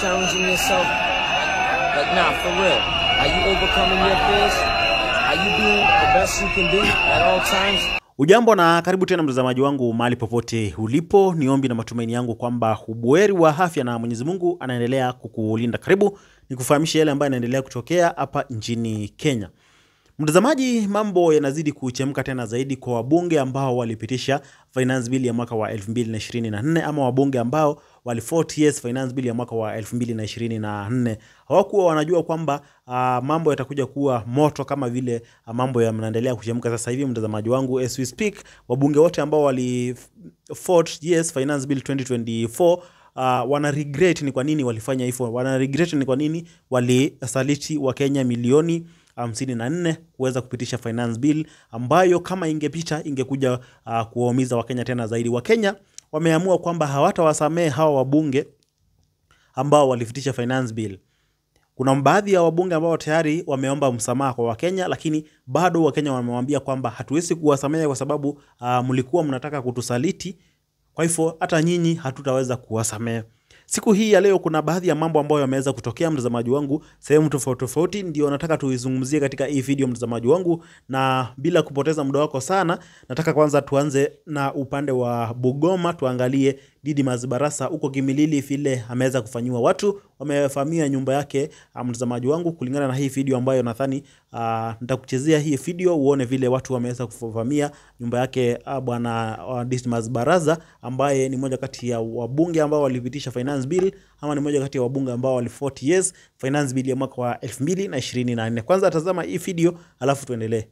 challenging yourself? Like, nah, for real. Are you overcoming your fears? Are you being the best you can be at all times? Ujambo na karibu tena mtazamaji wangu mahali popote ulipo. Ni ombi na matumaini yangu kwamba ubuheri wa afya na Mwenyezi Mungu anaendelea kukulinda. Karibu nikufahamishe yale ambayo yanaendelea kutokea hapa nchini Kenya. Mtazamaji, mambo yanazidi kuchemka tena zaidi kwa wabunge ambao walipitisha finance bill ya mwaka wa 2024 ama wabunge ambao walivote yes finance bill ya mwaka wa 2024. Hawakuwa wanajua kwamba uh, mambo yatakuja kuwa moto kama vile uh, mambo yanaendelea kuchemka sasa hivi. Mtazamaji wangu, as we speak, wabunge wote ambao walivote yes finance bill 2024 Uh, wana regret ni kwa nini walifanya hivyo. Wana regret ni kwa nini walisaliti Wakenya milioni hamsini na nne kuweza kupitisha finance bill ambayo kama ingepita ingekuja uh, kuwaumiza Wakenya tena zaidi. Wakenya wameamua kwamba hawatawasamehe hawa wabunge ambao walipitisha finance bill. Kuna baadhi ya wabunge ambao tayari wameomba msamaha kwa Wakenya, lakini bado Wakenya wamewambia kwamba hatuwezi kuwasamehe kwa sababu uh, mlikuwa mnataka kutusaliti, kwa hivyo hata nyinyi hatutaweza kuwasamehe. Siku hii ya leo kuna baadhi ya mambo ambayo yameweza kutokea, mtazamaji wangu, sehemu tofauti tofauti, ndio nataka tuizungumzie katika hii video, mtazamaji wangu, na bila kupoteza muda wako sana, nataka kwanza tuanze na upande wa Bungoma, tuangalie Didmus Barasa huko Kimilili vile ameweza kufanyiwa. Watu wamevamia nyumba yake, mtazamaji wangu, kulingana na hii video ambayo nadhani uh, nitakuchezea hii video uone vile watu wameweza kuvamia nyumba yake uh, bwana uh, Didmus Barasa ambaye ni moja kati ya wabunge ambao walipitisha finance bill ama ni moja kati ya wabunge ambao wali 40 years finance bill ya mwaka wa 2024. Kwanza tazama hii video alafu tuendelee.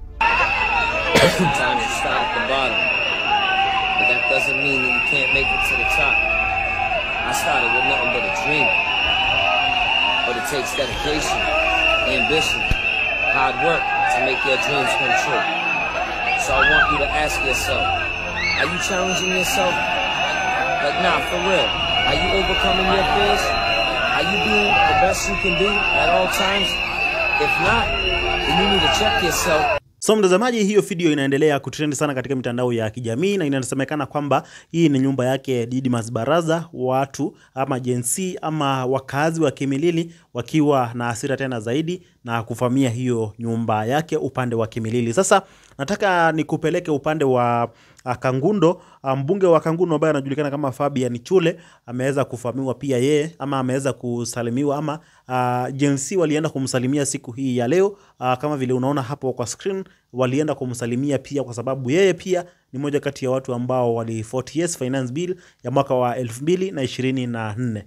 Sometimes you start at the bottom, but that doesn't mean that you can't make it to the top. I started with nothing but a dream, but it takes dedication, ambition, hard work to make your dreams come true. So I want you to ask yourself, are you challenging yourself? Like, nah, for real. Are you overcoming your fears? Are you being the best you can be at all times? If not, then you need to check yourself So mtazamaji, hiyo video inaendelea kutrend sana katika mitandao ya kijamii na inasemekana kwamba hii ni nyumba yake Didmus Barasa, watu ama jensi ama wakazi wa Kimilili wakiwa na hasira tena zaidi na kuvamia hiyo nyumba yake upande wa Kimilili. Sasa nataka nikupeleke upande wa uh, Kangundo. Mbunge wa Kangundo ambaye anajulikana kama Fabian Chule ameweza kuvamiwa pia yeye ama ameweza kusalimiwa ama uh, jensi walienda kumsalimia siku hii ya leo uh, kama vile unaona hapo kwa screen walienda kumsalimia pia kwa sababu yeye pia ni moja kati ya watu ambao wali 40 years finance bill ya mwaka wa 2024.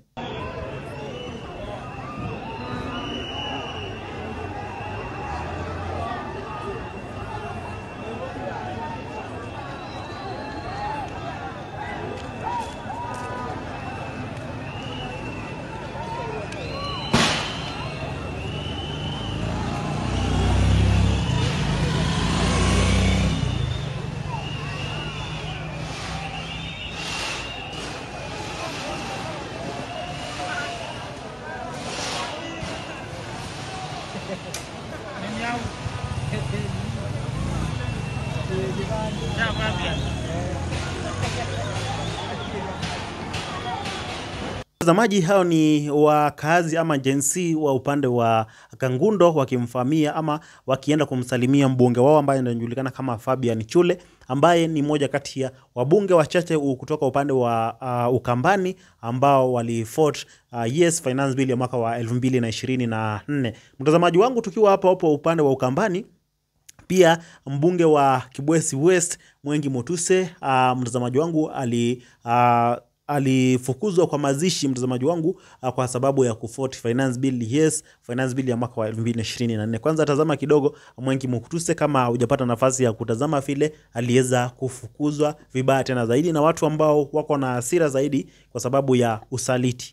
Watazamaji hao ni wakazi ama jensi wa upande wa Kangundo wakimfamia ama wakienda kumsalimia mbunge wao ambaye anajulikana kama Fabian Chule ambaye ni moja kati ya wabunge wachache kutoka upande wa uh, Ukambani ambao walivote uh, yes finance bill ya mwaka wa 2024. Mtazamaji wangu, tukiwa hapo hapo upande wa Ukambani pia mbunge wa Kibwezi West Mwengi Motuse uh, mtazamaji wangu ali uh, alifukuzwa kwa mazishi mtazamaji wangu uh, kwa sababu ya kuvote finance bill yes finance bill ya mwaka wa 2024. Kwanza tazama kidogo Mwengi Motuse, kama hujapata nafasi ya kutazama vile aliweza kufukuzwa vibaya tena zaidi na watu ambao wako na hasira zaidi kwa sababu ya usaliti.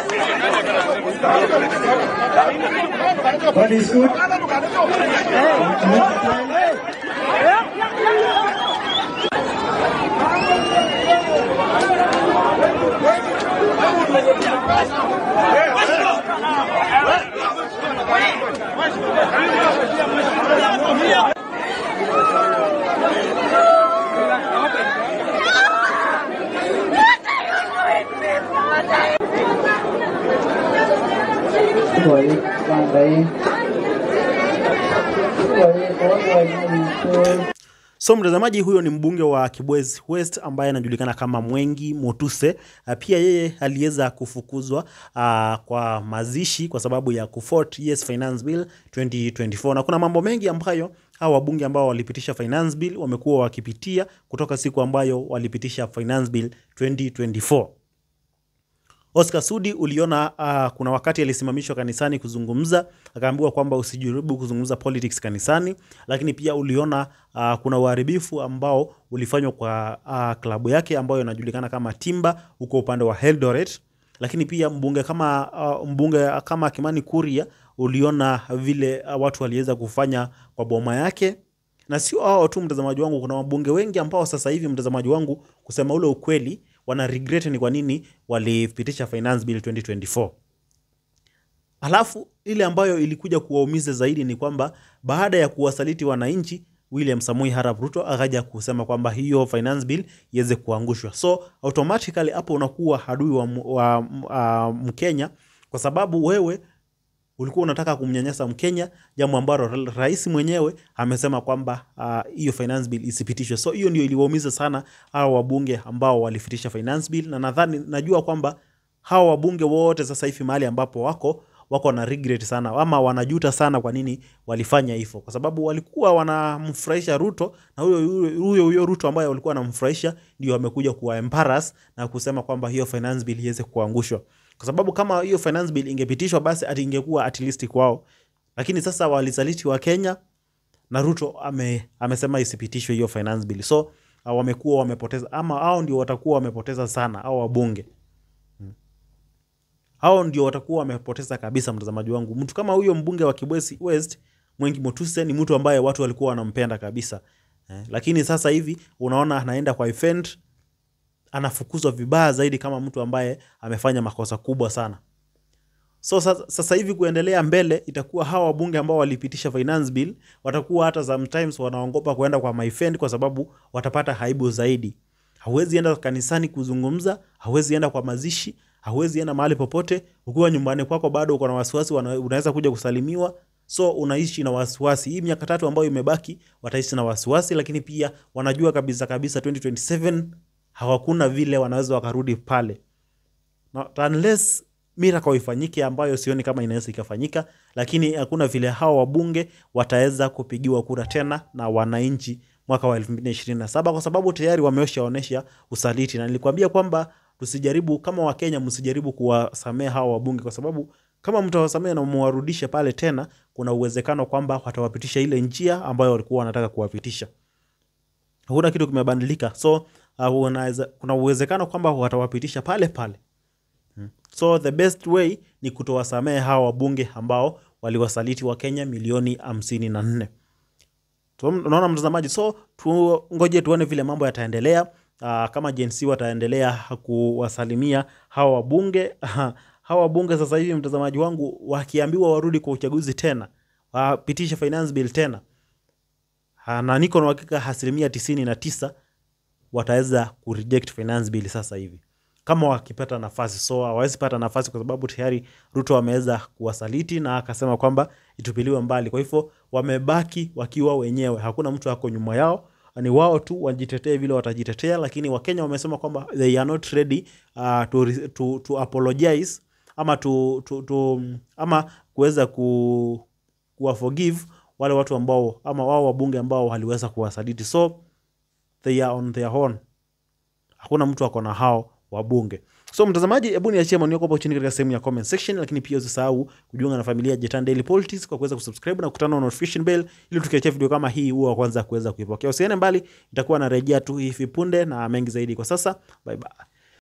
God is good. สวยบางไปสวยโอ้สวยนี่คือ So mtazamaji, huyo ni mbunge wa Kibwezi West ambaye anajulikana kama Mwengi Motuse. Ah, Pia yeye aliweza kufukuzwa ah, kwa mazishi kwa sababu ya kufort yes finance bill 2024 na kuna mambo mengi ambayo hawa wabunge ambao walipitisha finance bill wamekuwa wakipitia kutoka siku ambayo walipitisha finance bill 2024. Oscar Sudi uliona uh, kuna wakati alisimamishwa kanisani kuzungumza, akaambiwa kwamba usijaribu kuzungumza politics kanisani, lakini pia uliona uh, kuna uharibifu ambao ulifanywa kwa uh, klabu yake ambayo inajulikana kama Timba huko upande wa Eldoret, lakini pia mbunge kama uh, mbunge kama Kimani Kuria uliona vile uh, watu waliweza kufanya kwa boma yake na sio hao tu mtazamaji wangu, kuna wabunge wengi ambao sasa hivi mtazamaji wangu, kusema ule ukweli, wana regret ni kwa nini walipitisha finance bill 2024. Alafu ile ambayo ilikuja kuwaumiza zaidi ni kwamba baada ya kuwasaliti wananchi, William Samoei Arap Ruto akaja kusema kwamba hiyo finance bill iweze kuangushwa. So automatically hapo unakuwa adui wa, mu- wa uh, Mkenya kwa sababu wewe ulikuwa unataka kumnyanyasa Mkenya, jambo ambalo ra- rais mwenyewe amesema kwamba ah, hiyo finance bill isipitishwe. So hiyo ndio iliwaumiza sana hawa wabunge ambao walipitisha finance bill, na nadhani najua kwamba hawa wabunge wote sasa hivi mahali ambapo wako wako na regret sana ama wanajuta sana kwa nini walifanya hivyo, kwa sababu walikuwa wanamfurahisha Ruto na huyo huyo- huyo huyo Ruto ambaye walikuwa wanamfurahisha ndio amekuja kuwa embarrass na kusema kwamba hiyo finance bill iweze kuangushwa kwa sababu kama hiyo finance bill ingepitishwa basi ati ingekuwa at least kwao, lakini sasa walisaliti wa Kenya na Ruto ame, amesema isipitishwe hiyo finance bill, so uh, wamekuwa wamepoteza ama hao ndio watakuwa wamepoteza sana hao wabunge hao ndio watakuwa wamepoteza kabisa. Mtazamaji wangu, mtu kama huyo mbunge wa Kibwezi West Mwengi Motuse ni mtu ambaye watu walikuwa wanampenda kabisa eh, lakini sasa hivi unaona anaenda kwa event anafukuzwa vibaya zaidi kama mtu ambaye amefanya makosa kubwa sana. So sasa, sasa hivi kuendelea mbele itakuwa hawa wabunge ambao walipitisha finance bill watakuwa hata sometimes wanaogopa kuenda kwa maifend kwa sababu watapata aibu zaidi. Hauwezi enda kanisani kuzungumza, hauwezi enda kwa mazishi, hauwezi enda mahali popote. Ukiwa nyumbani kwako bado uko na wasiwasi, wana- unaweza kuja kusalimiwa, so unaishi na wasiwasi. Hii miaka tatu ambayo imebaki wataishi na wasiwasi, lakini pia wanajua kabisa kabisa 2027 hawakuna vile wanaweza wakarudi pale Not unless miracle ifanyike ambayo sioni kama inaweza ikafanyika, lakini hakuna vile hawa wabunge wataweza kupigiwa kura tena na wananchi mwaka wa 2027 kwa sababu tayari wameshaonesha usaliti, na nilikwambia kwamba tusijaribu kama Wakenya, msijaribu kuwasamea hawa wabunge, kwa sababu kama mtawasamea na mwarudishe pale tena, kuna uwezekano kwamba watawapitisha ile njia ambayo walikuwa wanataka kuwapitisha hakuna kitu kimebadilika, so uh, unaweza, kuna uwezekano kwamba watawapitisha pale pale. So the best way ni kutowasamehe hawa wabunge ambao waliwasaliti wa Kenya milioni hamsini na nne. So, unaona mtazamaji, so tungoje tuone vile mambo yataendelea. Uh, kama Gen Z wataendelea kuwasalimia hawa wabunge hawa wabunge sasa hivi, mtazamaji wangu, wakiambiwa warudi kwa uchaguzi tena, wapitishe finance bill tena, Ah, na niko na uhakika asilimia tisini na tisa wataweza kureject finance bill sasa hivi kama wakipata nafasi. So hawawezi pata nafasi kwa sababu tayari Ruto ameweza kuwasaliti na akasema kwamba itupiliwe mbali. Kwa hivyo wamebaki wakiwa wenyewe, hakuna mtu ako nyuma yao, ni wao tu wajitetee vile watajitetea, lakini Wakenya wamesema kwamba they are not ready uh, to, re- to, to apologize ama to, to, to, ama kuweza ku, kuwa forgive wale watu ambao ama wao wabunge ambao waliweza kuwasaliti, so they are on their own hakuna mtu ako na hao wabunge. So mtazamaji, hebu niachie maoni yako hapo chini katika sehemu ya comment section, lakini pia usisahau kujiunga na familia ya Jetan Daily Politics kwa kuweza kusubscribe na kutana na notification bell ili tukiachia video kama hii huwa wa kwanza kuweza kuipokea. Usiende mbali, itakuwa narejea tu hivi punde na mengi zaidi. Kwa sasa, bye bye.